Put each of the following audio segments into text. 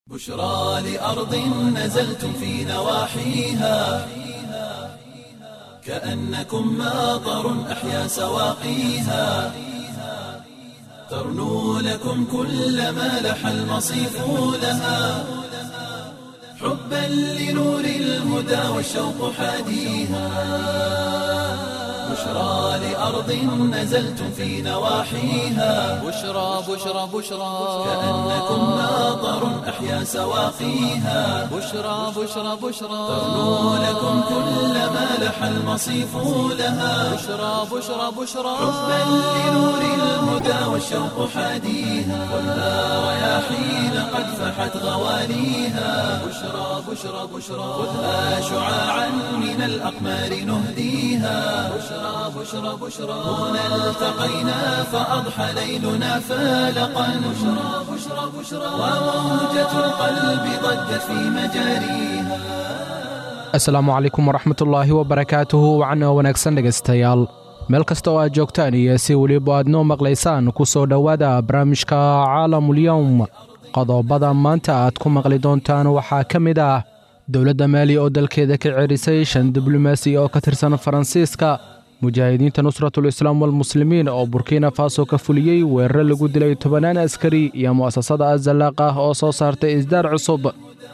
بشرى لأرض نزلتم في نواحيها كأنكم ماطر أحيا سواقيها ترنو لكم كل ما لح المصيف لها حبا لنور الهدى والشوق حاديها بشرى لأرض نزلتم في نواحيها بشرى بشرى بشرى كأنكم ماطر أحيا سواقيها بشرى بشرى بشرى ترنو لكم كل ما لح المصيف لها بشرى بشرى بشرى حبا لنور الهدى والشوق حاديها خذها رياحين قد فحت غواليها بشرى بشرى بشرى خذها شعاعا من الأقمار نهديها بشرى بشرى بشرى هنا التقينا فأضحى ليلنا فالقا بشرى بشرى بشرى وموجة القلب ضجت في مجاريها asalaamu calaykum waraxmatullaahi wabarakaatuhu wacana wanaagsan dhegaystayaal meel kasta oo aad joogtaan iyo si weliba aad noo maqlaysaan ku soo dhowaada barnaamijka caalamulyowm qodobada maanta aad ku maqli doontaan waxaa ka mid ah dowladda maali oo dalkeeda ka cerisay shan diblomaasi oo ka tirsan faransiiska mujaahidiinta nusratul islaam walmuslimiin oo burkina faso ka fuliyey weeraro lagu dilay tobanaan askari iyo mu'asasada azalaaq ah oo soo saartay isdaar cusub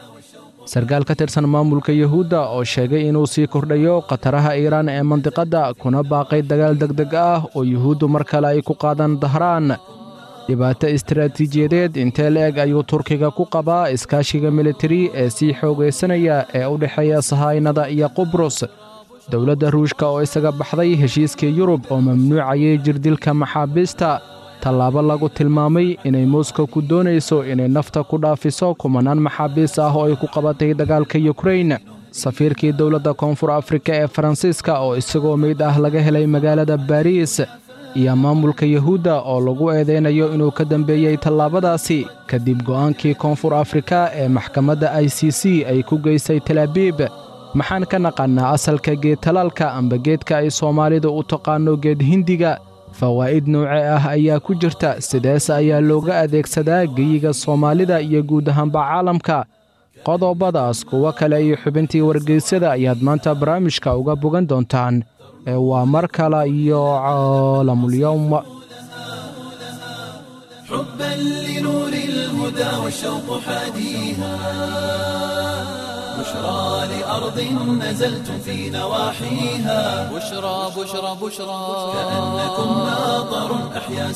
sarkaal ka tirsan maamulka yuhuudda oo sheegay inuu sii kordhayo khataraha iiraan ee mandiqadda kuna baaqay dagaal degdeg ah oo yuhuuddu mar kale ay ku qaadaan dahraan dhibaato istaraatiijiyadeed intee la-eg ayuu turkiga ku qabaa iskaashiga militari ee sii xoogaysanaya ee u dhexeeya sahaynada iyo qubrus dowladda ruushka oo isaga baxday heshiiskii yurub oo mamnuucayay jirdilka maxaabiista tallaabo lagu tilmaamay inay moskow ku doonayso inay nafta ku dhaafiso kumanaan maxaabiis ah oo ay ku qabatay dagaalka yukrain safiirkii dowladda koonfur afrika ee faransiiska oo isagoo meyd ah laga helay magaalada baariis iyo maamulka yuhuudda oo lagu eedaynayo inuu ka dambeeyey tallaabadaasi kadib go'aankii koonfur afrika ee maxkamadda i c c ay ku geysay talaabiib maxaan ka naqannaa asalka geedtalaalka amba geedka ay soomaalidu u taqaanno geed hindiga fawaa'id nouce ah ayaa ku jirta sidees ayaa looga adeegsadaa geyiga soomaalida iyo guud ahaanba caalamka qodobadaas kuwo kale iyo xubintii wargeysyada ayaad maanta barnaamijka uga bogan doontaan ee waa mar kale iyo caalamulyowm حبا لنور الهدى والشوق حاديها بشرى لأرض نزلتم في نواحيها بشرى بشرى بشرى كأنكم ماطر أحيا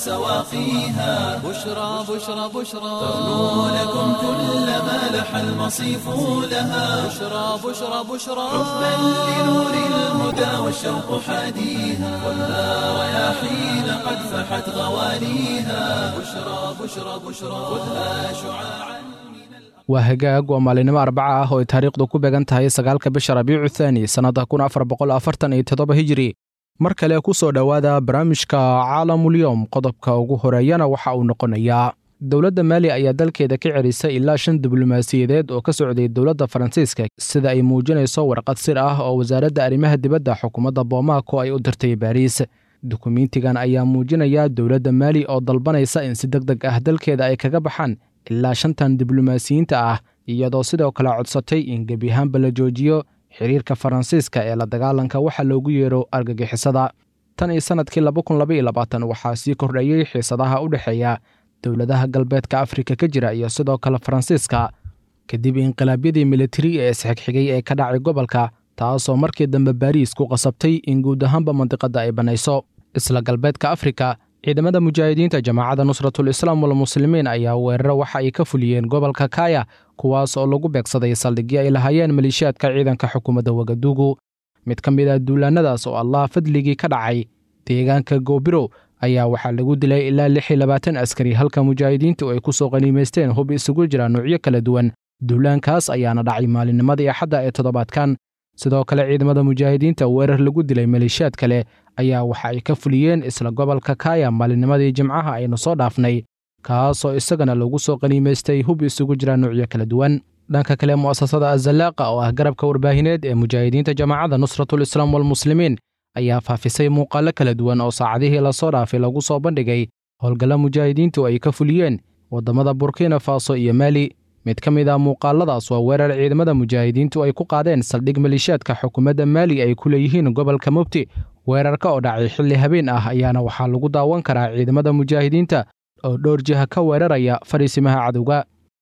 سواقيها بشرى بشرى بشرى ترنو لكم كل ما لح المصيف لها بشرى بشرى بشرى حبا لنور الهدى والشوق حاديها خذها رياحين قد فحت غواليها بشرى بشرى بشرى خذها شعاعا waa hagaag waa maalinimo arbaca ah oo ay taariikhdu ku beegan tahay sagaalka bisha rabiicu thaani sannadda kun afar boqol afartan iyo toddoba hijiri mar kale ku soo dhowaada barnaamijka caalamulyowm qodobka ugu horeeyana waxa uu noqonayaa dowladda maali ayaa dalkeeda ka celisay ilaa shan diblomaasiyadeed oo ka socday dowladda faransiiska sida ay muujinayso warqad sir ah oo wasaaradda arrimaha dibadda xukuumadda boomaaco ay u dirtay baariis dukumiintigan ayaa muujinaya dowladda maali oo dalbanaysa in si deg deg ah dalkeeda ay kaga baxaan ilaa shantan diblomaasiyiinta ah iyadoo sidoo kale codsatay in gebi ahaanba la joojiyo xiriirka faransiiska ee la dagaalanka waxa loogu yeero argagixisada tan iyo sannadkii waxaa sii kordhayey xiisadaha u dhexeeya dowladaha galbeedka afrika ka jira iyo sidoo kale faransiiska kadib inqilaabyadii militari ee isxigxigay ee ka dhacay gobolka taasoo markii dambe baariis ku qasabtay in guud ahaanba mandiqadda ay bannayso isla galbeedka afrika ciidamada mujaahidiinta jamaacadda nusratul islaam walmuslimiin ayaa weeraro waxa ay ka fuliyeen gobolka kaya kuwaas oo lagu beegsaday saldhigyo ay lahaayeen maleeshiyaadka ciidanka xukuumadda wagadugu mid ka mid ah duulaannadaas oo allah fadligii ka dhacay deegaanka goobirow ayaa waxaa lagu dilay ilaa lix iyo labaatan askari halka mujaahidiintu ay ku soo qaniimaysteen hub isugu jira nuucyo kala duwan duulaankaas ayaana dhacay maalinnimadii axadda ee toddobaadkan sidoo kale ciidamada mujaahidiinta weerar lagu dilay maleeshiyaad kale ayaa waxa ay ka fuliyeen isla gobolka kaya maalinnimadii jimcaha aynu soo dhaafnay kaasoo isagana lagu soo qaniimaystay hub isugu jira nuucyo kala duwan dhanka kale mu'asasada azalaaqa oo ah garabka warbaahineed ee mujaahidiinta jamaacadda nusratul islaam walmuslimiin ayaa faafisay muuqaallo kala duwan oo saacadihii lasoo dhaafay lagu soo bandhigay howlgalla mujaahidiintu ay ka fuliyeen waddamada burkina faso iyo maali mid ka mid ah muuqaaladaas waa weerar ciidamada mujaahidiintu ay ku qaadeen saldhig maliishaadka xukuumadda maali ay ku leeyihiin gobolka mubti weerarka oo dhacay xilli habeen ah ayaana waxaa lagu daawan karaa ciidamada mujaahidiinta oo dhowr jiha ka weeraraya fadhiisimaha cadowga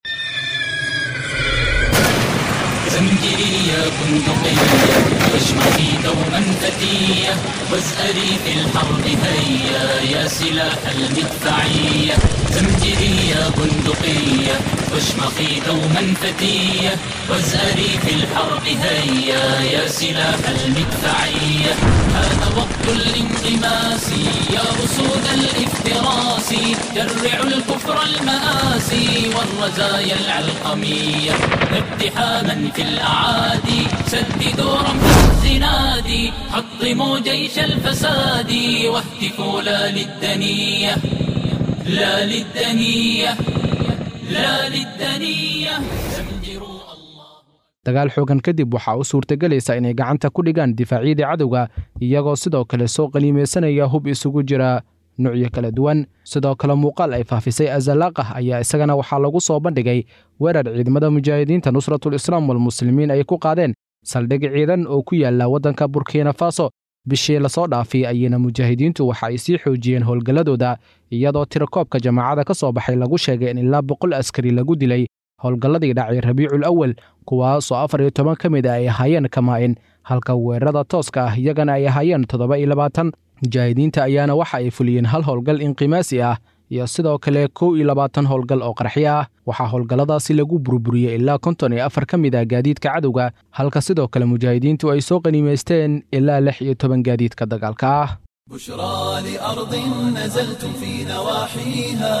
زمجري يا بندقية واشمخي دوما فتية واسألي في الحرب هيا يا سلاح المدفعية زمجري يا بندقية واشمخي دوما فتية واسألي في الحرب هيا يا سلاح المدفعية هذا وقت الانغماس يا أسود الافتراس جرعوا الكفر المآسي والرزايا العلقمية اقتحاما في الأعادي سددوا رمح الزناد حطموا جيش الفساد واهتفوا لا للدنية لا للدنية لا للدنية زمجروا الله dagaal xoogan kadib waxaa u suurtagelaysa inay gacanta ku dhigaan difaacyadii cadowga iyagoo sidoo kale soo qaniimaysanaya hub isugu jira nuucyo kala duwan sidoo kale muuqaal ay faafisay azalaaqah ayaa isagana waxaa lagu soo bandhigay weerar ciidamada mujaahidiinta nusratul islaam walmuslimiin ay ku qaadeen saldhig ciidan oo ku yaala waddanka burkina faso bishii lasoo dhaafay ayayna mujaahidiintu waxa ay sii xoojiyeen howlgalladooda iyadoo tirakoobka jamaacada ka soo baxay lagu sheegay in ilaa boqol askari lagu dilay howlgalladii dhacay rabiicul awal kuwaasoo afar iyo toban ka mid a ay ahaayeen kamaa'in halka weerarada tooska ah iyagana ay ahaayeen toddoba iyo labaatan mujaahidiinta ayaana waxa ay fuliyeen hal howlgal inqimaasi ah iyo sidoo kale kow iyo labaatan howlgal oo qarxyo ah waxaa howlgalladaasi lagu burburiyey ilaa konton iyo afar ka mid ah gaadiidka cadowga halka sidoo kale mujaahidiintu ay soo qaniimaysteen ilaa lix iyo toban gaadiidka dagaalka ah بشرى لأرض نزلتم في نواحيها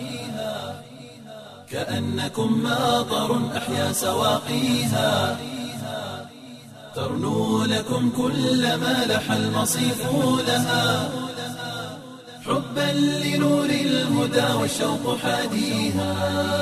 كأنكم ماطر أحيا سواقيها ترنو لكم كل ما لح المصيف لها حبا لنور الهدى والشوق حاديها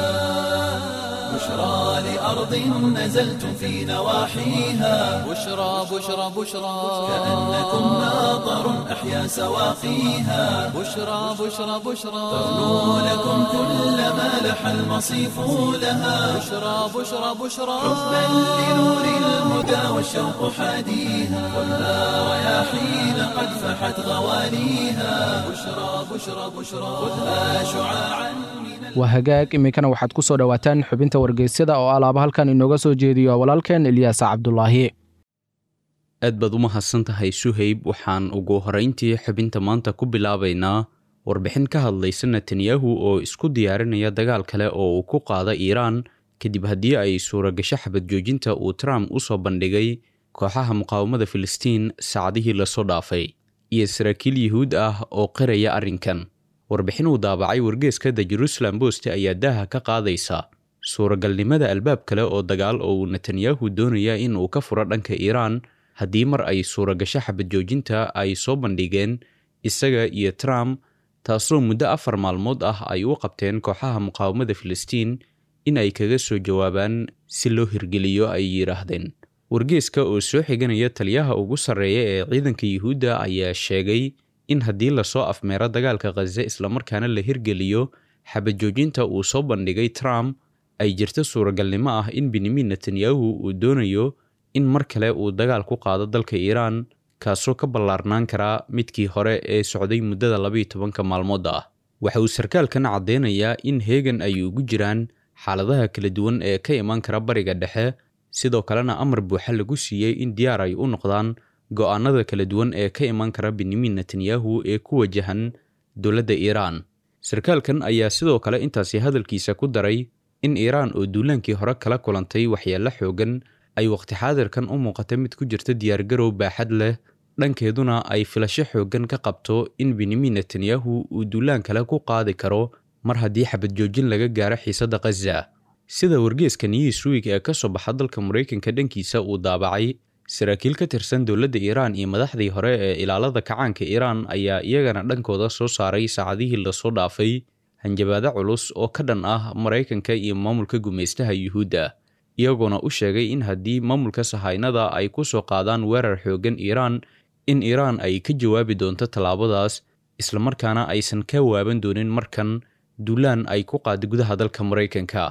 بشرى لأرض نزلتم في نواحيها بشرى بشرى بشرى كأنكم ماطر أحيا سواقيها بشرى بشرى بشرى ترنو لكم كل ما لح المصيف لها بشرى بشرى بشرى حبا لنور الهدى والشوق حاديها خذها رياحين قد فحت غواليها بشرى بشرى بشرى خذها شعاعا من waa hagaag iminkana waxaad ku soo dhowaataan xubinta wargeysyada oo alaaba halkan inooga soo jeediyo walaalkeen ilyaas cabdulaahi aad baad u mahadsan tahay suhayb waxaan ugu horayntii xubinta maanta ku bilaabaynaa warbixin ka hadlaysa netanyahu oo isku diyaarinaya dagaal kale oo uu ku qaada iiraan kadib haddii ay suuragasho xabad joojinta uu trump u soo bandhigay kooxaha muqaawamada filistiin saacadihii lasoo dhaafay iyo saraakiil yuhuud ah oo qiraya arrinkan warbixin uu daabacay wargeeska the jerusalem bost ayaa daaha ka qaadaysa suuragalnimada albaab kale oo dagaal oo uu netanyahu doonaya in uu ka furo dhanka iiraan haddii mar ay suuragasho xabad joojinta ay soo bandhigeen isaga iyo trump taasoo muddo afar maalmood ah ay u qabteen kooxaha muqaawamada filistiin in ay kaga soo jawaabaan si loo hirgeliyo ay yidhaahdeen wargeeska oo soo xiganaya taliyaha ugu sarreeya ee ciidanka yuhuudda ayaa sheegay in haddii lasoo afmeero dagaalka khaze islamarkaana la hirgeliyo xabad joojinta uu soo bandhigay trump ay jirto suuragalnimo ah in benyamin netanyahu uu doonayo in mar kale uu dagaal ku qaado dalka iiraan kaasoo ka ballaarnaan karaa midkii hore ee socday muddada labayo tobanka maalmood ah waxa uu sarkaalkan caddeynayaa in heegan ay ugu jiraan xaaladaha kala duwan ee ka imaan kara bariga dhexe sidoo kalena amar buuxa lagu siiyey in diyaar ay u noqdaan go'aanada kala duwan ee ka imaan kara benyamin netanyahu ee ku wajahan dowladda iiraan sarkaalkan ayaa sidoo kale intaasi hadalkiisa ku daray in iiraan oo duulaankii hore kala kulantay waxyeello xoogan ay waqti xaadirkan u muuqata mid ku jirta diyaargarow baaxad leh dhankeeduna ay filasho xooggan ka qabto in benyamin netanyahu uu duulaan kale ku qaadi karo mar haddii xabad joojin laga gaaro xiisadda khaza sida wargeeska newsweek ee ka soo baxa dalka maraykanka dhankiisa uu daabacay saraakiil ka tirsan dowladda iiraan iyo madaxdii hore ee ilaalada kacaanka iiraan ayaa iyagana dhankooda soo saaray saacadihii lasoo dhaafay hanjabaado culus oo ka dhan ah maraykanka iyo maamulka gumaystaha yuhuudda iyagoona u sheegay in haddii maamulka sahaynada ay ku soo qaadaan weerar xooggan iiraan in iiraan ay ka jawaabi doonto tallaabadaas islamarkaana aysan ka waaban doonin markan duulaan ay ku qaada gudaha dalka maraykanka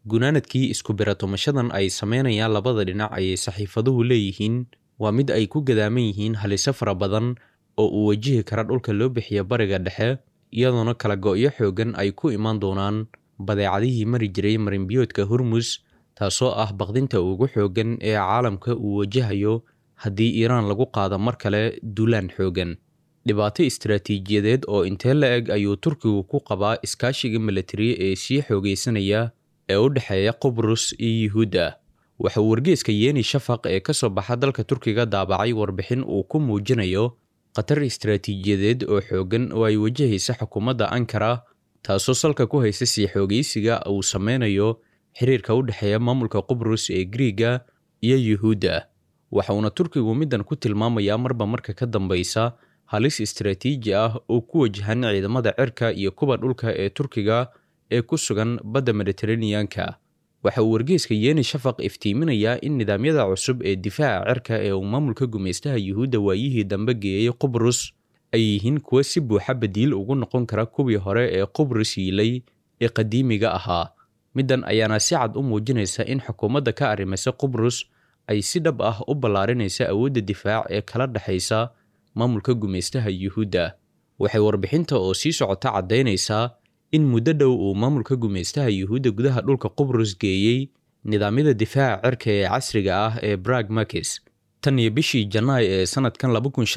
gunaanadkii isku biratumashadan ay sameynayaan labada dhinac ayay saxiifaduhu leeyihiin waa mid ay ku gadaaman yihiin haliso fara badan oo uu wajihi kara dhulka loo bixiya bariga dhexe iyadoona kala go-yo xoogan ay ku imaan doonaan badeecadihii mari jiray marinbiyoodka hormus taasoo ah baqdinta ugu xoogan ee caalamka uu wajahayo haddii iiraan lagu qaado mar kale duulaan xoogan dhibaato istaraatiijiyadeed oo intee la eg ayuu turkigu ku qabaa iskaashiga milatari ee sii xoogaysanaya ee u dhexeeya qubrus iyo yuhuudda waxa uu wargeeska yeeni shafaq ee ka soo baxa dalka turkiga daabacay warbixin uu ku muujinayo khatar istaraatiijiyadeed oo xoogan oo ay wajahaysa xukuumadda ankara taasoo salka ku haysa sii xoogaysiga uu sameynayo xiriirka u dhexeeya maamulka qubrus ee griiga iyo yuhuudda waxa uuna turkigu middan ku tilmaamayaa marba marka ka dambaysa halis istaraatiiji ah oo ku wajahan ciidamada cirka iyo kuwa dhulka ee turkiga ee ku sugan badda mediteraneanka waxa uu wargeeska yeeni shafaq iftiiminayaa in nidaamyada cusub ee difaaca cirka ee uu maamulka gumaystaha yuhuudda waayihii dambe geeyey qubrus ay yihiin kuwa si buuxa badiil ugu noqon kara kuwii hore ee qubrus yiilay ee qadiimiga ahaa middan ayaana si cad u muujinaysa in xukuumadda ka arrimaysa qubrus ay si dhab ah u ballaarinaysa awoodda difaac ee kala dhexaysa maamulka gumaystaha yuhuudda waxay warbixinta oo sii socota caddaynaysaa in muddo dhow uu maamulka gumaystaha yuhuudda gudaha dhulka qubrus geeyey nidaamyada difaaca cirka ee casriga ah ee brag makis tan iyo bishii janaay ee sannadkan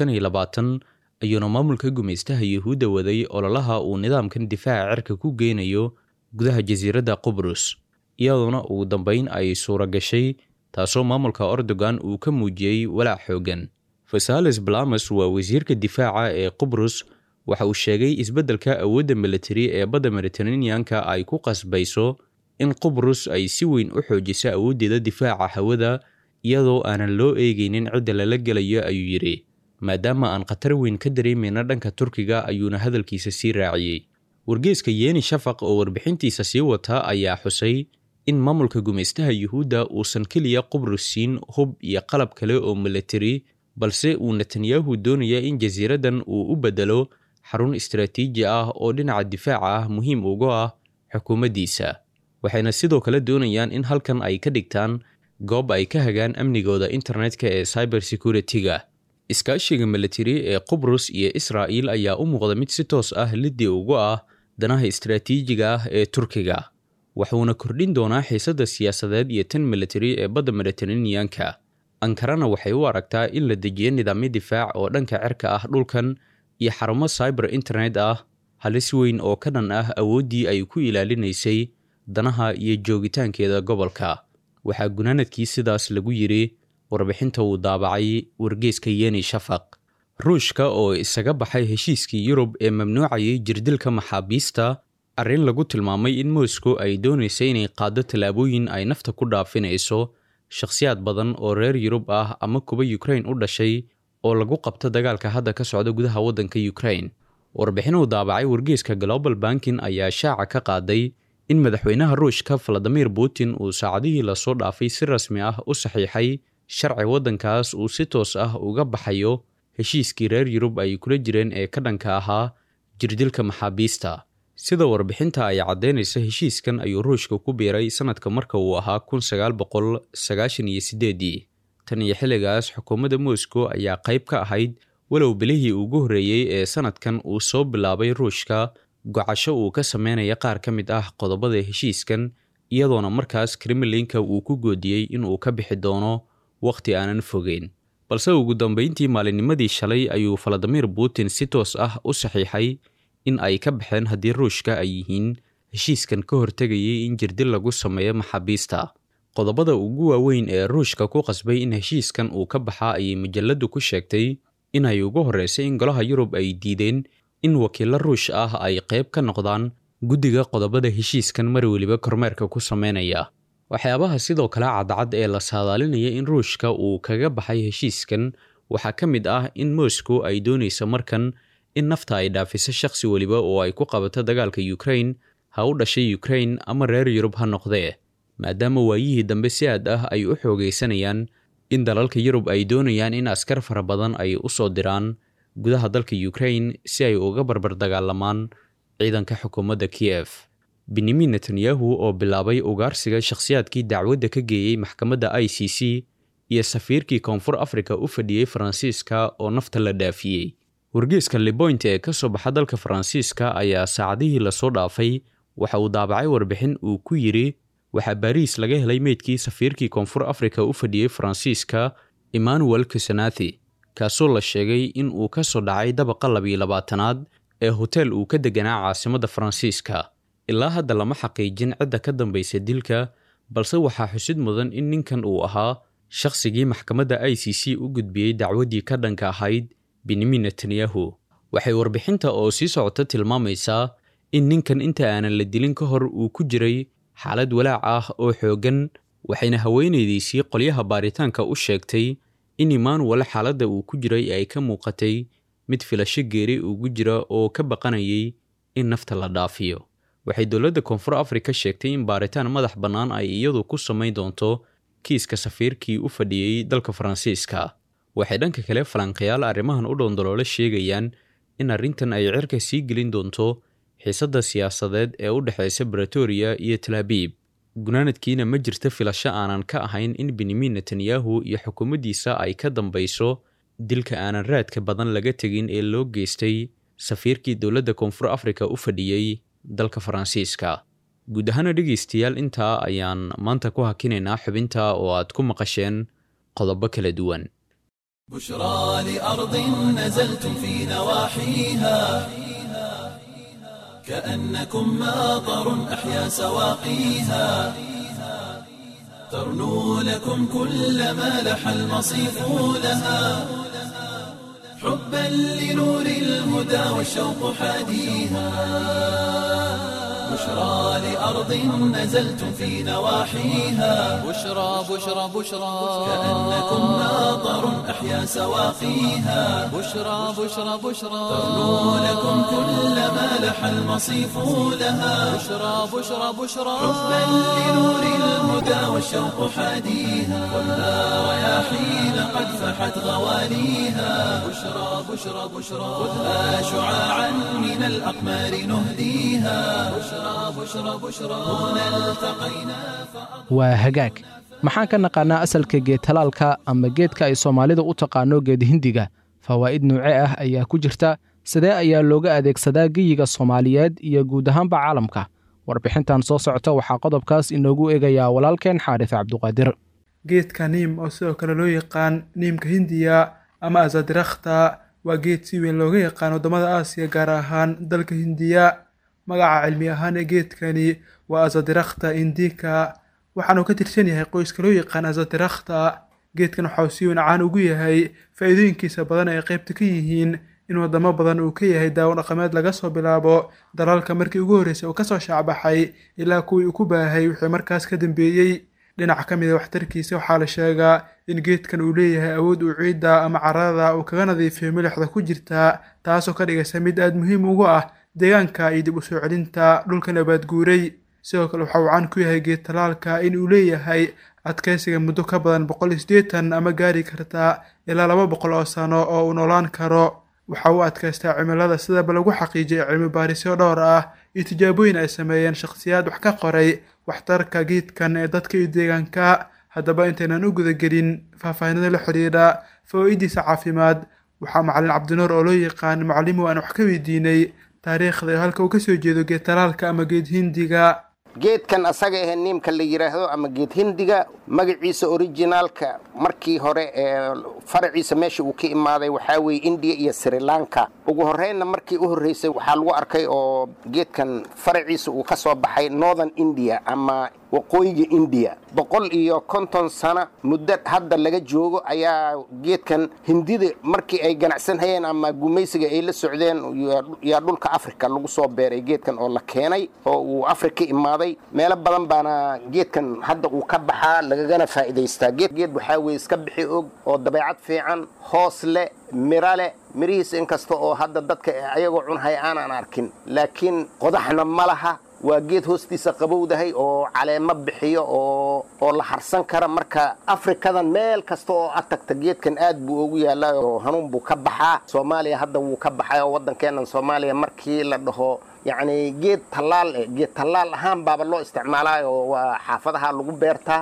ayuuna maamulka gumaystaha yuhuudda waday ololaha uu nidaamkan difaaca cirka ku geynayo gudaha jasiiradda qubrus iyadoona ugu dambayn ay suura gashay taasoo maamulka ordogan uu ka muujiyey walaac xoogan fasales balamas waa wasiirka difaaca ee qubrus waxa uu sheegay isbeddelka awoodda militari ee badda mediteraneanka ay ku qasbayso in qubrus ay si weyn u xoojiso awooddeeda difaaca hawada iyadoo aanan loo eegaynin cidda lala gelayo ayuu yidhi maadaama aan khatar weyn ka dareemayna dhanka turkiga ayuuna hadalkiisa sii raaciyey wargeeska yeeni shafaq oo warbixintiisa sii wata ayaa xusay in maamulka gumaystaha yuhuudda uusan keliya qubrus siin hub iyo qalab kale oo militari balse uu netanyahu doonaya in jasiiraddan uu u beddelo xarun istaraatiiji ah oo dhinaca difaaca ah muhiim uga ah xukuumaddiisa waxayna sidoo kale doonayaan in halkan ay ka dhigtaan goob ay ka hagaan amnigooda internetka ee cyber security-ga iskaashiga militari ee qubrus iyo israa'iil ayaa u muuqda mid si toos ah liddi ugu ah danaha istaraatiijiga ah ee turkiga wuxuuna kordhin doonaa xiisadda siyaasadeed iyo tan militari ee badda mediteraneanka ankarana waxay u aragtaa in la dejiyo nidaamyo difaac oo dhanka cirka ah dhulkan iyo xarumo cyber internet ah halis weyn oo ka dhan ah awooddii ay ku ilaalinaysay danaha iyo joogitaankeeda gobolka waxaa gunaanadkii sidaas lagu yidhi warbixinta uu daabacay wargeeska yeni shafaq ruushka oo isaga baxay heshiiskii yurub ee mamnuucayay jirdilka maxaabiista arrin lagu tilmaamay in moscow ay doonaysa inay qaaddo tallaabooyin ay nafta ku dhaafinayso shakhsiyaad badan oo reer yurub ah ama kuwa yukrain u dhashay oo lagu qabto dagaalka hadda ka socda gudaha waddanka yukrain warbixin uu daabacay wargeeska global bankin ayaa shaaca ka qaaday in madaxweynaha ruushka valadimir putin uu saacadihii lasoo dhaafay si rasmi ah u saxiixay sharci waddankaas uu si toos ah uga baxayo heshiiskii reer yurub ay kula jireen ee ka dhanka ahaa jirdilka maxaabiista sida warbixinta ay caddaynaysa heshiiskan ayuu ruushka ku biiray sanadka marka uu ahaa kun sagaal boqol sagaashan iyo sideedii tan iyo xilligaas xukuumadda moscow ayaa qayb ka ahayd walow bilihii ugu horreeyey ee sanadkan uu soo bilaabay ruushka gocasho uu ka sameynaya qaar ka mid ah qodobada heshiiskan iyadoona markaas kremlinka uu ku goodiyey inuu ka bixi doono wakhti aanan fogeyn balse ugu dambeyntii maalinnimadii shalay ayuu valadimir putin si toos ah u saxiixay in ay ka baxeen haddii ruushka ay yihiin heshiiskan ka hortegayay in jirdil lagu sameeyo maxaabiista qodobada ugu waaweyn ee ruushka ku qasbay in heshiiskan uu ka baxa ayay majalladdu ku sheegtay inay ugu horreysay in golaha yurub ay diideen in wakiilo ruush ah ay qayb ka noqdaan guddiga qodobada heshiiskan mar weliba kormeerka ku sameynaya waxyaabaha sidoo kale cadcad ee la saadaalinaya in ruushka uu kaga baxay heshiiskan waxaa ka mid ah in moscow ay doonaysa markan in nafta ay dhaafiso shakhsi weliba oo ay ku qabato dagaalka yukrain ha u dhashay yukrain ama reer yurub ha noqdee maadaama waayihii dambe si aad ah ay u xoogaysanayaan in dalalka yurub ay doonayaan in askar fara badan ay u soo diraan gudaha dalka yukrain si ay uga barbar dagaalamaan ciidanka xukuumadda kiyef benyamin netanyahu oo bilaabay ugaarsiga shakhsiyaadkii dacwadda ka geeyey maxkamadda i c c iyo safiirkii koonfur afrika u fadhiyey faransiiska oo nafta la dhaafiyey wargeeska liboint ee ka soo baxa dalka faransiiska ayaa saacadihii lasoo dhaafay waxa uu daabacay warbixin uu ku yidhi waxaa baariis laga helay meydkii safiirkii koonfur afrika u fadhiyey faransiiska emmanuel kusenathi kaasoo la sheegay in uu ka soo dhacay dabaqa labiyo labaatanaad ee hotel uu ka deganaa caasimadda faransiiska ilaa hadda lama xaqiijin cidda ka dambaysa dilka balse waxaa xusid mudan in ninkan uu ahaa shakhsigii maxkamadda i c c u gudbiyey dacwaddii ka dhanka ahayd benyamin netanyahu waxay warbixinta oo sii socota tilmaamaysaa in ninkan inta aanan la dilin ka hor uu ku jiray xaalad walaac ah oo xooggan waxayna haweenaydiisii qolyaha baaritaanka u sheegtay in emmanuel xaaladda uu ku jiray ay ka muuqatay mid filasho geeri ugu jira oo ka baqanayay in nafta la dhaafiyo waxay dowladda koonfur afrika sheegtay in baaritaan madax bannaan ay iyadu ku samayn doonto kiiska safiirkii u fadhiyey dalka faransiiska waxay dhanka kale falanqayaal arrimahan u dhoondoloole sheegayaan in arrintan ay cirka sii gelin doonto xiisadda siyaasadeed ee u dhexaysa bretoria iyo talaabiib gunaanadkiina ma jirta filasho aanan ka ahayn in benyamin netanyahu iyo xukuumaddiisa ay ka dambayso dilka aanan raadka badan laga tegin ee loo geystay safiirkii dowladda koonfur afrika u fadhiyey dalka faransiiska guud ahaana dhegaystayaal intaa ayaan maanta ku hakinaynaa xubinta oo aad ku maqasheen qodobo kala duwan بشرى لأرض نزلتم في نواحيها كأنكم ماطر أحيا سواقيها ترنو لكم كل ما لح المصيف لها حبا لنور الهدى والشوق حاديها بشرى لأرض نزلتم في نواحيها بشرى بشرى بشرى كأنكم ماطر أحيا سواقيها بشرى بشرى بشرى ترنو لكم كل ما لح المصيف لها بشرى بشرى بشرى حبا لنور الهدى والشوق حاديها خذها رياحين قد فحت غواليها بشرى بشرى بشرى خذها شعاعا من الأقمار نهديها بشرى بشرى بشرى هنا التقينا waa hagaag maxaan ka naqaannaa asalka geed talaalka ama geedka ay soomaalidu u taqaano geed hindiga fawaa'id nuuce ah ayaa ku jirta sidee ayaa looga adeegsadaa geyiga soomaaliyeed iyo guud ahaanba caalamka warbixintan soo socota waxaa qodobkaas inoogu eegayaa walaalkeen xaarif cabduqaadir geedka niim oo sidoo kale loo yaqaan niimka hindiya ama azadirakta waa geed si weyn looga yaqaan waddamada aasiya gaar ahaan dalka hindiya magaca cilmi ahaan ee geedkani waa azadirakta indika waxaanu ka tirsan yahay qoyska loo yaqaan azadirakta geedkan waxauu si weyn caan ugu yahay faa'iidooyinkiisa badan ay qaybta ka yihiin in wadamo badan uu ka yahay daawo dhaqameed laga soo bilaabo dalalka markii ugu horreysay uu kasoo shaacbaxay ilaa kuwii uu ku baahay wixii markaas ka dambeeyey dhinac ka mid a waxtarkiisa waxaa la sheegaa in geedkan uu leeyahay awood uu ciidda ama carada uu kaga nadiifiyo milixda ku jirta taasoo ka dhigaysa mid aada muhiim ugu ah deegaanka iyo dib u soo celinta dhulka nabaad guuray sidoo kale waxa uu caan ku yahay geed talaalka in uu leeyahay adkaysiga muddo ka badan boqol iyo siddeetan ama gaari karta ilaa laba boqol oo sano oo uu noolaan karo waxa uu adkaystaa cimilada sidaba lagu xaqiijiyay cilmi baarisyo dhowr ah iyo tijaabooyin ay sameeyeen shakhsiyaad wax ka qoray waxtarka geedkan ee dadka iyo deegaanka haddaba intaynan u gudagelin faahfaahinada la xidhiidha fawaa'idiisa caafimaad waxaa macalin cabdinuur oo loo yaqaan macallimu aan wax ka weydiinay taariikhda iyo halka uu ka soo jeedo geed talaalka ama geed hindiga geedkan asaga ahe niimka la yidhaahdo ama geed hindiga magaciisa orijinaalka markii hore ee faraciisa meesha uu ka imaaday waxaa weeye indiya iyo sri lanka ugu horreynna markii u horreysay waxaa lagu arkay oo geedkan faraciisa uu ka soo baxay northern india ama waqooyiga indiya boqol iyo konton sano muddo hadda laga joogo ayaa geedkan hindida markii ay ganacsan hayeen ama gumaysiga ay la socdeen yaa dhulka africa lagu soo beeray geedkan oo la keenay oo uu africa imaaday meelo badan baana geedkan hadda uu ka baxaa lagagana faa'iidaystaa geed geed waxaa weeye iska bixi og oo dabeecad fiican hoos leh miro leh mirihiisa inkasta oo hadda dadka ayagoo cunhaya aanan arkin laakiin qodaxna ma laha waa geed hoostiisa qabowdahay oo caleemo bixiyo oo oo la harsan kara marka afrikadan meel kasta oo ad tagta geedkan aad buu ugu yaallaa oo hanuun buu ka baxaa soomaaliya hadda wuu ka baxay oo waddankeennan soomaaliya markii la dhaho yacni geed tallaal eh geed tallaal ahaan baaba loo isticmaalaa oo waa xaafadaha lagu beertaa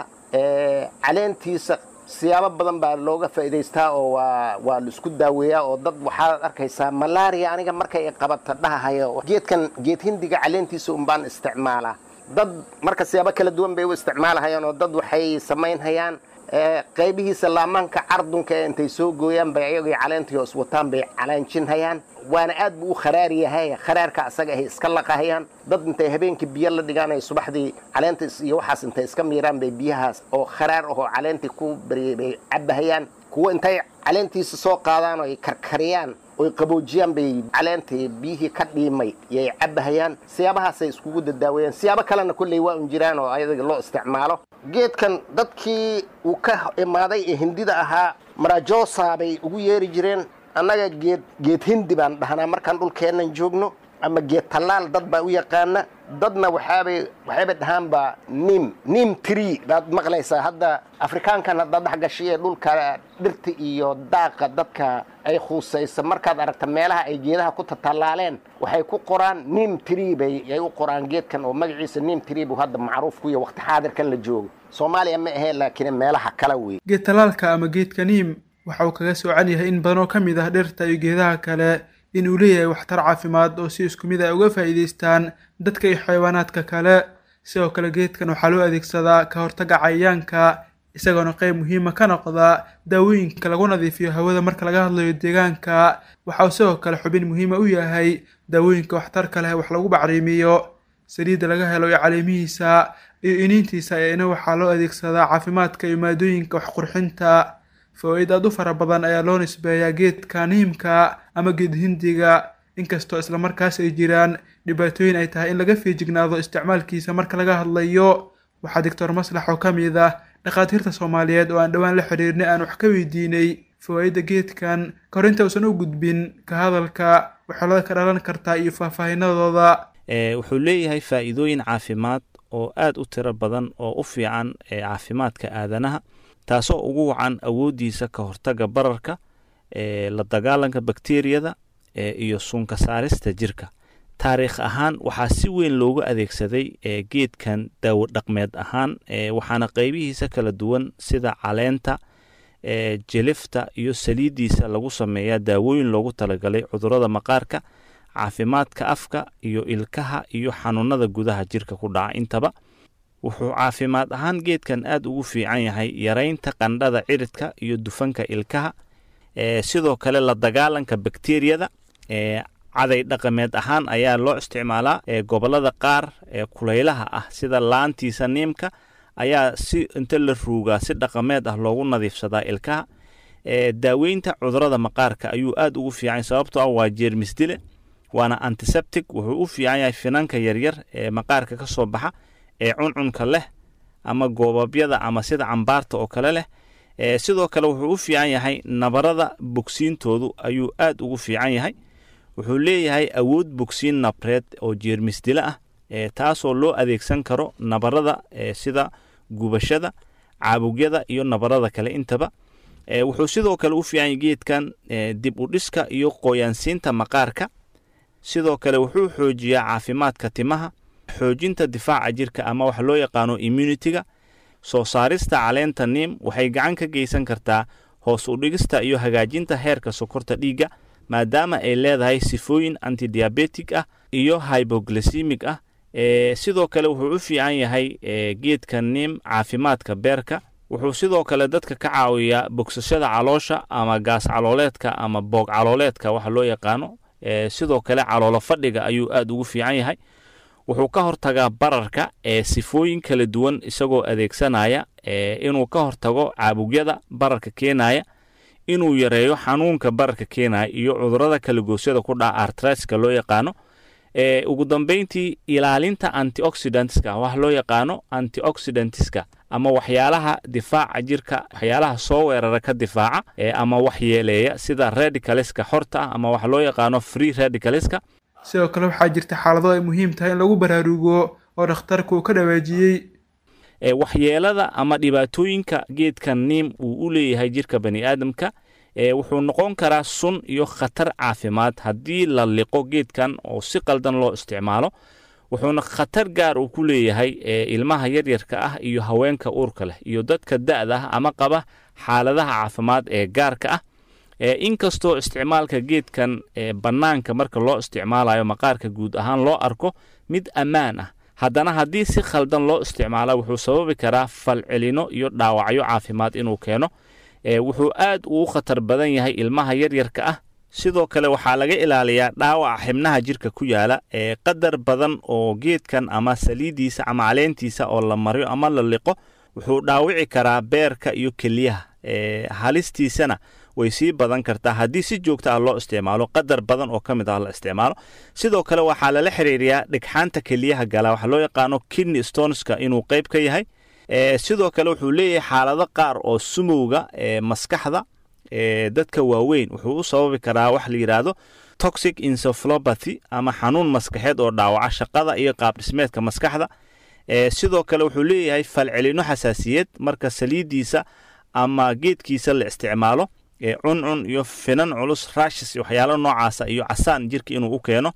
caleentiisa siyaabo badan baa looga faa'iidaystaa oo waa waa la isku daaweeyaa oo dad waxaad arkaysaa malaria aniga markay qabata dhahahayo geedkan geed hindiga caleentiisa un baan isticmaalaa dad marka siyaabo kala duwan bay u isticmaalahayaan oo dad waxay samaynhayaan qaybihiisa laamaanka cardunka ee intay soo gooyaan bay ayagii caleentii hoos wataan bay calaanjinhayaan waana aad buu u kharaar yahay kharaarka asaga ahay iska laqahayaan dad intay habeenkii biyo la dhigaan ay subaxdii caleenta iyo waxaas intay iska miiraan bay biyahaas oo kharaar ahoo caleentii ku baryay bay cabbahayaan kuwo intay caleentiisa soo qaadaan oo ay karkariyaan oy qaboojiyaan bay caleentii biyihii ka dhiimay yay cabbahayaan siyaabahaasay iskugu dadaaweeyaan siyaabo kalena kolley waa un jiraan oo ayaga loo isticmaalo geedkan dadkii uu ka imaaday ee hindida ahaa marajosa bay ugu yeeri jireen annaga geed geed hindi baan dhahnaa markaan dhulkeennan joogno ama geed tallaal dad baa u yaqaana dadna waxaabay waxayba dhahaanba nim nim tree baad maqlaysaa hadda afrikaankan hadda dhex gashay ee dhulka dhirta iyo daaqa dadka ay khuusaysa markaad aragta meelaha ay geedaha ku tatallaaleen waxay ku qoraan nim tree bay ay u qoraan geedkan oo magaciisa nim tree buu hadda macruuf ku yahay waqti xaadirkan la joogo soomaaliya ma ahee laakiin meelaha kale wey geed tallaalka ama geedka niim waxa uu kaga soocan yahay in badan oo ka mid ah dhirta iyo geedaha kale in uu leeyahay waxtar caafimaad oo si isku mid ay uga faa'iidaystaan dadka iyo xayawaanaadka kale sidoo kale geedkan waxaa loo adeegsadaa ka hortagga cayayaanka isagoona qayb muhiima ka noqda daawooyinka lagu nadiifiyo hawada marka laga hadlayo deegaanka waxa uu sidoo kale xubin muhiima u yahay daawooyinka waxtarka leh wax lagu bacriimiyo saliidda laga helo iyo caleemihiisa iyo iniintiisa eena waxaa loo adeegsadaa caafimaadka iyo maadooyinka waxqurxinta fawaaid aad u fara badan ayaa loo nisbeeyaa geedka niimka ama geed hindiga inkastoo islamarkaas ay jiraan dhibaatooyin ay tahay in laga feejignaado isticmaalkiisa marka laga hadlayo waxaa doctor maslax oo ka mid ah dhakhaatiirta soomaaliyeed oo aan dhowaan la xiriirnay aan wax ka weydiinay fawaa'idda geedkan ka hor inta uusan u gudbin ka hadalka waxyeelada ka dhalan kartaa iyo faahfaahinadooda wuxuu leeyahay faa'iidooyin caafimaad oo aad u tiro badan oo u fiican ee caafimaadka aadanaha taasoo ugu wacan awooddiisa ka hortagga bararka la dagaalanka bakteriyada iyo suunka saarista jirka taariikh ahaan waxaa si weyn loogu adeegsaday geedkan daawo dhaqmeed ahaan waxaana qaybihiisa kala duwan sida caleenta jelifta iyo saliiddiisa lagu sameeyaa daawooyin loogu talagalay cudurrada maqaarka caafimaadka afka iyo ilkaha iyo xanuunada gudaha jirka ku dhaca intaba wuxuu caafimaad ahaan geedkan aad ugu fiican yahay yaraynta qandhada ciridka iyo dufanka ilkaha sidoo kale la dagaalanka bakteriyada caday dhaqameed ahaan ayaa loo isticmaalaa gobolada qaar ee kulaylaha ah sida laantiisa niimka ayaa si inta la ruugaa si dhaqameed ah loogu nadiifsadaa ilkaha daaweynta cudurada maqaarka ayuu aad ugu fiican sababtoo ah waa jeermisdile waana antiseptic wuxuu u fiican yahay finanka yaryar ee maqaarka ka soo baxa ee cuncunka leh ama goobabyada ama sida cambaarta oo kale leh sidoo kale wuxuu u fiican yahay nabarada bogsiintoodu ayuu aad ugu fiican yahay wuxuu leeyahay awood bogsiin nabreed oo jeermisdile ah taasoo loo adeegsan karo nabarada sida gubashada caabugyada iyo nabarada kale intaba wuxuu sidoo kale u fiican yahay geedkan dib u dhiska iyo qoyaansiinta maqaarka sidoo kale wuxuu xoojiyaa caafimaadka timaha xoojinta difaaca jirka ama wax loo yaqaano immunitiga soo saarista caleenta niim waxay gacan ka geysan kartaa hoos u dhigista iyo hagaajinta heerka sokorta dhiigga maadaama ay leedahay sifooyin antidiabetic ah iyo hyboglycemic ah sidoo kale wuxuu u fiican yahay geedka niim caafimaadka beerka wuxuu sidoo kale dadka ka caawiyaa bogsashada caloosha ama gaas calooleedka ama boog calooleedka waxa loo yaqaano sidoo kale caloolo fadhiga ayuu aad ugu fiican yahay wuxuu ka hortagaa bararka ee sifooyin kala duwan isagoo adeegsanaya inuu ka hortago caabugyada bararka keenaya inuu yareeyo xanuunka bararka keenaya iyo cudurada kalagoosyada ku dhaca artriska loo yaqaano ugu dambeyntii ilaalinta antioxidantska wax loo yaqaano antioxidantska ama waxyaalaha difaaca jirka waxyaalaha soo weerara ka difaaca ama waxyeeleeya sida radicaleska xorta ah ama wax loo yaqaano free radicaleska sidoo kale waxaa jirta xaalado ay muhiim tahay in lagu baraarugo oo dhakhtarku uu ka dhawaajiyey waxyeelada ama dhibaatooyinka geedka niim uu u leeyahay jirka bani aadamka wuxuu noqon karaa sun iyo khatar caafimaad haddii la liqo geedkan oo si qaldan loo isticmaalo wuxuuna khatar gaar uu ku leeyahay ilmaha yaryarka ah iyo haweenka uurka leh iyo dadka da'da ah ama qaba xaaladaha caafimaad ee gaarka ah inkastoo isticmaalka geedkan bannaanka marka loo isticmaalayo maqaarka guud ahaan loo arko mid ammaan ah haddana haddii si khaldan loo isticmaala wuxuu sababi karaa falcelino iyo dhaawacyo caafimaad inuu keeno wuxuu aad ugu khatar badan yahay ilmaha yaryarka ah sidoo kale waxaa laga ilaaliyaa dhaawaca xibnaha jirka ku yaala ee qadar badan oo geedkan ama saliiddiisa ama caleentiisa oo la mariyo ama la liqo wuxuu dhaawici karaa beerka iyo keliyaha halistiisana way sii badan kartaa haddii si joogta ah loo isticmaalo qadar badan oo ka mid ah la isticmaalo sidoo kale waxaa lala xiriiriyaa dhigxaanta keliyaha gala waxaa loo yaqaano kidney stoneska inuu qayb ka yahay sidoo kale wuxuu leeyahay xaalado qaar oo sumowga maskaxda dadka waaweyn wuxuu u sababi karaa wax la yidhaahdo toxic encephalopathy ama xanuun maskaxeed oo dhaawaca shaqada iyo qaabdhismeedka maskaxda sidoo kale wuxuu leeyahay falcelino xasaasiyed marka saliiddiisa ama geedkiisa la isticmaalo cuncun iyo finan culus rashis waxyaalo noocaasa iyo casaan jirka inuu u keeno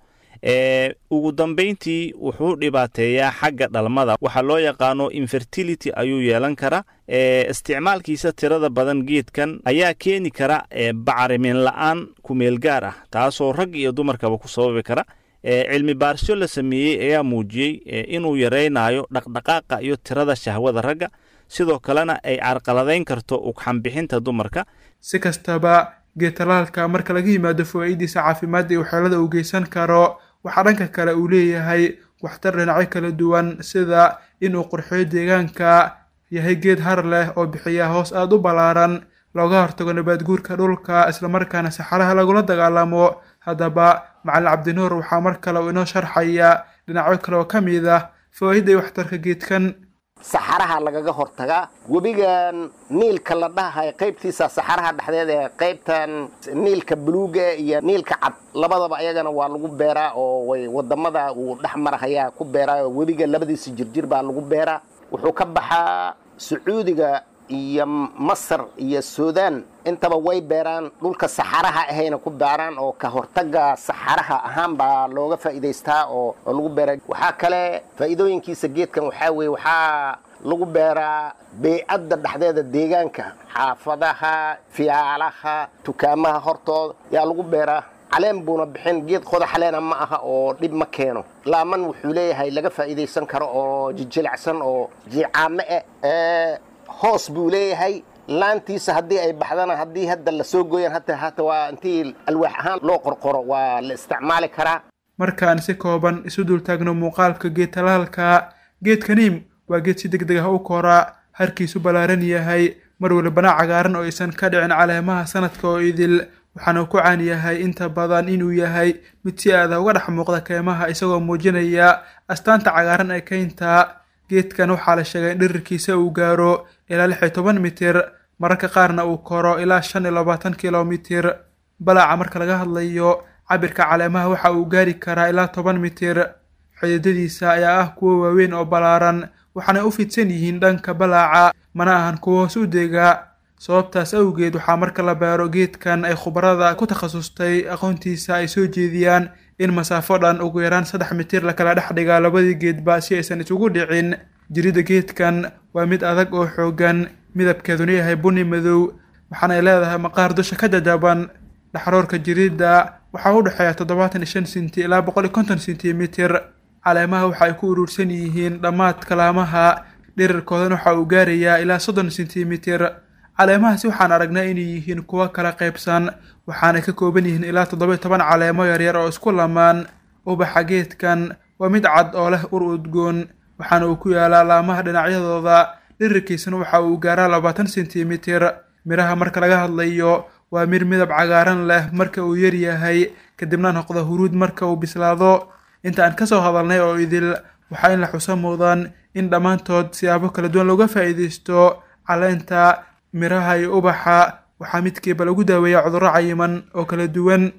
ugu dambayntii wuxuu dhibaateeyaa xagga dhalmada waxaa loo yaqaano infertility ayuu yeelan karaa isticmaalkiisa tirada badan geedkan ayaa keeni kara bacrimin la-aan kumeel gaar ah taasoo rag iyo dumarkaba ku sababi kara cilmi baarisyo la sameeyey ayaa muujiyey inuu yaraynayo dhaqdhaqaaqa iyo tirada shahwada ragga sidoo kalena ay carqaladayn karto ugxanbixinta dumarka si kastaba geetalaalka marka laga yimaado fawaa'idiisa caafimaad iyo waxyeelada uu geysan karo waxaa dhanka kale uu leeyahay waxtar dhinacyo kala duwan sida inuu qurxiyo deegaanka yahay geed har leh oo bixiya hoos aada u ballaaran looga hortago nabaad guurka dhulka islamarkaana saxaraha lagula dagaalamo haddaba macalin cabdinuur waxaa mar kale uu inoo sharxaya dhinacyo kale oo ka mid ah fawaa'idda iyo waxtarka geedkan saxaraha lagaga hortagaa webigan niilka la dhahayo qaybtiisa saxaraha dhexdeed ee qaybtan niilka buluuga iyo niilka cad labadaba ayagana waa lagu beeraa oo way wadamada uu dhex marahayaa ku beeraa oo webiga labadiisa jirjir baa lagu beeraa wuxuu ka baxaa sacuudiga iyo masar iyo suudaan intaba way beeraan dhulka saxaraha ahayna ku beeraan oo ka hortaga saxaraha ahaan baa looga faa'iidaystaa oo oo lagu beera waxaa kale faa'iidooyinkiisa geedkan waxaa weeye waxaa lagu beeraa beycadda dhexdeeda deegaanka xaafadaha fiyaalaha dukaamaha hortooda yaa lagu beeraa caleen buuna bixin geed qodaxaleena ma aha oo dhib ma keeno laaman wuxuu leeyahay laga faa'iidaysan karo oo jijilicsan oo jiicaame eh hoos buu leeyahay laantiisa haddii ay baxdana haddii hadda lasoo gooyan hata hata waa intii alwaax ahaan loo qorqoro waa la isticmaali karaa markaan si kooban isu dultaagno muuqaalka geed talaalka geedka niim waa geed si deg deg ah u koraa harkiisu ballaaran yahay mar walibana cagaaran oo aysan ka dhicin caleemaha sanadka oo idil waxaana ku caan yahay inta badan inuu yahay mid si aada uga dhex muuqda keymaha isagoo muujinaya astaanta cagaaran ee keynta geedkan waxaa la sheegay in dhirirkiisa uu gaaro ilaa lix iyo toban mitir mararka qaarna uu koro ilaa shan iyo labaatan kilomitir balaaca marka laga hadlayo cabirka caleemaha waxa uu gaari karaa ilaa toban mitir xididadiisa ayaa ah kuwo waaweyn oo ballaaran waxaanay u fidsan yihiin dhanka balaaca mana ahan kuwo hoos u dega sababtaas awgeed waxaa marka la beero geedkan ay khubarada ku takhasustay aqoontiisa ay soo jeediyaan in masaafo dhan ugu yaraan saddex mitir lakala dhex dhigaa labadii geedba si aysan isugu dhicin jiridda geedkan waa mid adag oo xoogan midabkeeduna yahay buni madow waxaanay leedahay maqaar dusha ka jajaban dhaxroorka jiridda waxaa u dhexeeya toddobaatan iyo shan sinti ilaa boqol iyo konton sentimitir caleemaha waxa ay ku urursan yihiin dhammaadka laamaha dhirirkoodana waxa uu gaarayaa ilaa soddon sentimitir caleemahaasi waxaan aragnay inay yihiin kuwo kala qaybsan waxaanay ka kooban yihiin ilaa toddoba iyo toban caleemo yaryar oo isku lamaan ubaxa geedkan waa mid cad oo leh ur udgoon waxaana uu ku yaalaa laamaha dhinacyadooda dhirirkiisana waxa uu gaaraa labaatan sentimitir midhaha marka laga hadlayo waa mir midab cagaaran leh marka uu yar yahay kadibna noqda huruud marka uu bislaado inta aan kasoo hadalnay oo idil waxaa in la xuso mudan in dhammaantood siyaabo kala duwan looga faa'iidaysto caleenta miraha iyo ubaxa waxaa midkiiba lagu daaweeyaa cudurro cayiman oo kala duwan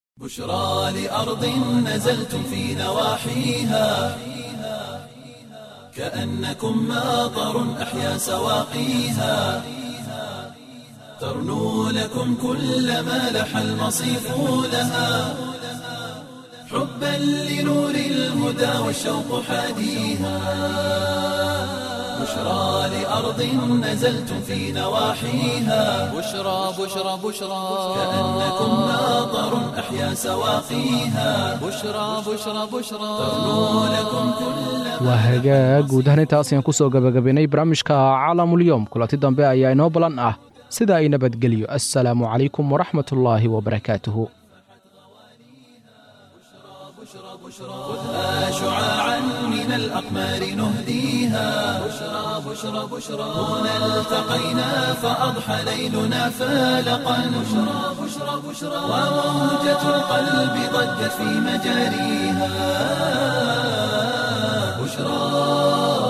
بشرى لأرض نزلتم في نواحيها كأنكم ماطر أحيا سواقيها ترنو لكم كل ما لح المصيف لها حبا لنور الهدى والشوق حاديها بشرى لأرض نزلتم في نواحيها بشرى بشرى بشرى كأنكم ناظر أحيا سواقيها بشرى بشرى بشرى ترنو لكم كل waa hagaag guud ahaan intaas ayaan ku soo gabagabaynay barnaamijka caalamulyoom kulanti dambe ayaa inoo balan ah sida ay nabadgelyo assalaamu calaykum waraxmatullaahi wabarakaatuhu خذها شعاعا من الأقمار نهديها بشرى بشرى بشرى هنا التقينا فأضحى ليلنا فالقا بشرى بشرى بشرى وموجة القلب ضجت في مجاريها بشرى